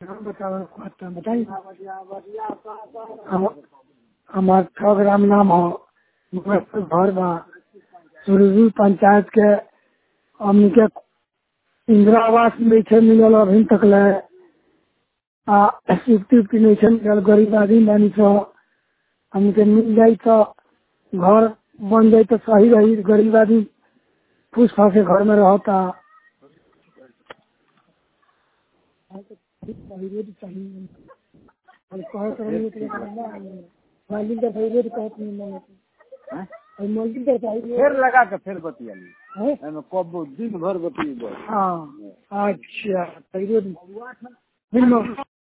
नाम बताओ आता बताइए हम- हमार ठग राम नाम हो मुजफ्फर घर बा सुरजू पंचायत के हमनी के इंदिरा आवास नहीं छे मिलल अभी तक ले आ स्वीकृति उक्ति नहीं छे मिलल गरीब आदमी बानी छो हमनी के मिल जाई तो घर बन जाई तो सही रही गरीब आदमी फूस फास के घर में रहता फिर लगा के फिर बतियाली एमे कब दिन भर बतियेबै हाँ अच्छा